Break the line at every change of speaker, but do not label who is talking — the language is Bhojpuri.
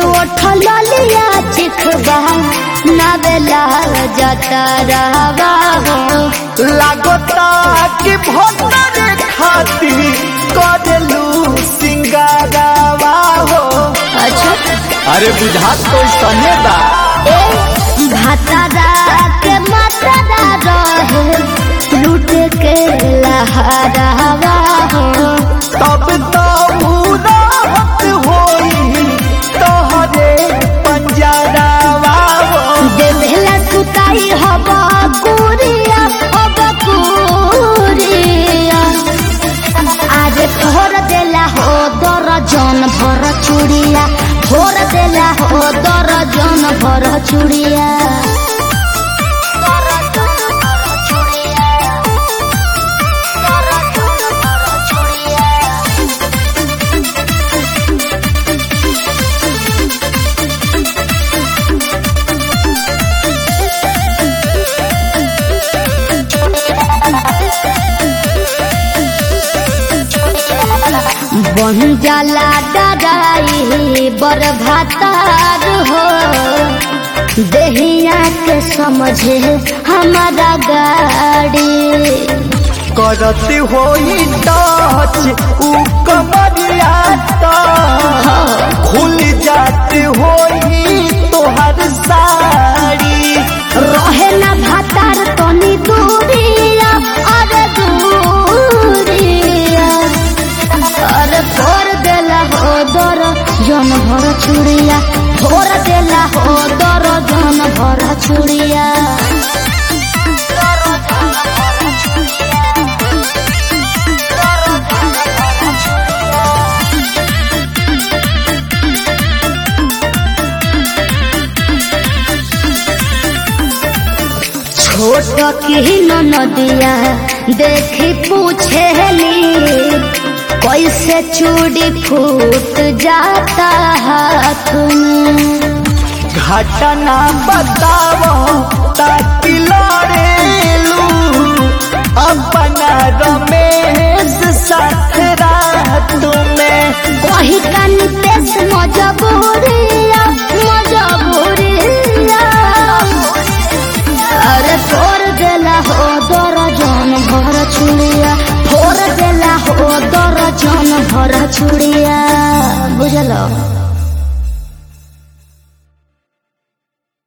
उठल लिया चिखबा नवेला जाता रहवा हो
लागता कि भोतर खाती करेलू सिंगारावा हो
अच्छा
अरे बुझात तो सने बा
ए भातारा के मातारा रहे लूट के लहरावा हो
तब तो मुराहत होई तोहरे पंजरावा हो
देवेला सुताई हवा कुरिया हवा कुरिया आज भोर देला हो दर्जन भर चूड़िया भोर देला हो दर्जन भर चूड़िया बन जाला डराई बर भातार हो देहिया के समझे हमारा गाड़ी
करत होई टच उ कमरिया तो खुल जात होई तोहर साड़ी
रहे ना भातार तनी दूरिया अरे दूरिया अरे फोर देला हो दर जन भर चूड़िया फोर देला हो दर जन भर चूड़िया छोट की नदिया देखी पूछेली कैसे चूड़ी फूट जाता हाथ में
घटना बताओ ताकि लड़ेलू अपना रमेश साथ रात में
वही का नितेश मजबूरिया मजबूरिया अरे फोर देला हो दर्जन भर चूड़िया फोर देला हो दर्जन भर चूड़िया बुझलो